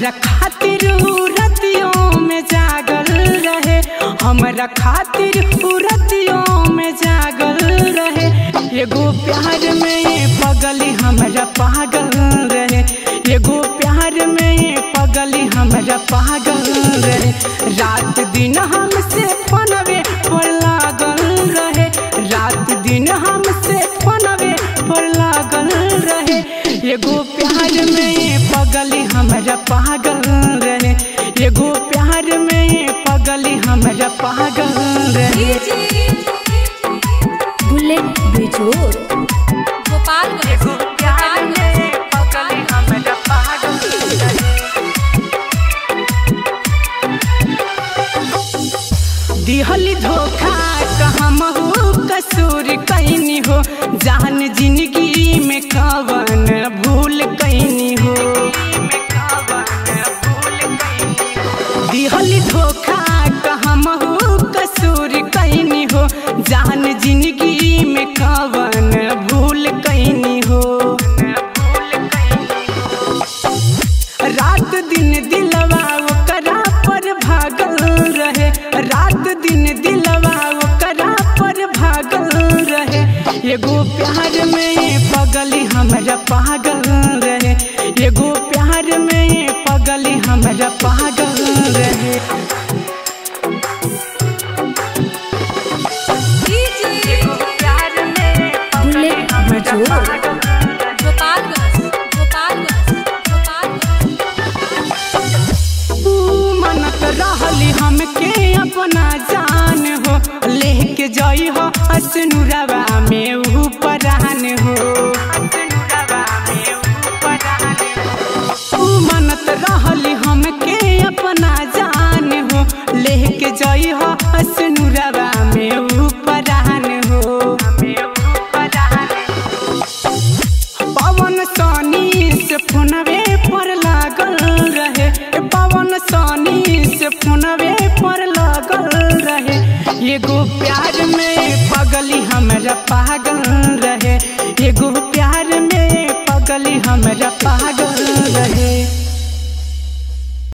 हमरा खातिर उ रतियों में जागल रहे हमरा खातिर उ रतियों में जागल रहे एगो प्यार में पगली हमरा पागल रहे एगो प्यार में पगली हमरा पागल रहे रात दिन हमसे फोनवे पर लागल रहे रात दिन हमसे फोनवे पर लागल रहे एगो प्यार में पगली हमरा पागल रहे एगो प्यार में पगली हमरा पागल रहे बुलेट बेजोर गोपालगंज एगो प्यार में पगली हमरा पागल रहे दिहली धोखा कहमहू कसूर कैनी हो जान जिंदगी में कवन भूल कैनी हो दिहली धोखा कहमहू कसूर कैनी हो जान जिंदगी में कवन भूल कैनी हो रात दिन दिलवा ओकरा पर भागल रहे रात दिन दिलवा ओकरा पर भागल रहे एगो प्यार में पगली हमरा पागल रहे एगो प्यार में पगली हमरा पागल रहे एगो प्यार में बुलेट बेजोर गोपालगंज गोपालगंज गोपालगंज तू मनत रहली हमके अपना जान हो लेके जाई हो असनुरवा में ऊ परान हो तू मनत रहली हमके अपना जान हो लेके जाई हो असनुरवा में ऊ परान हो पवन सनी से फोनवे पर लागल रहे पवन सनी से फोनवे पर लागल रहे एगो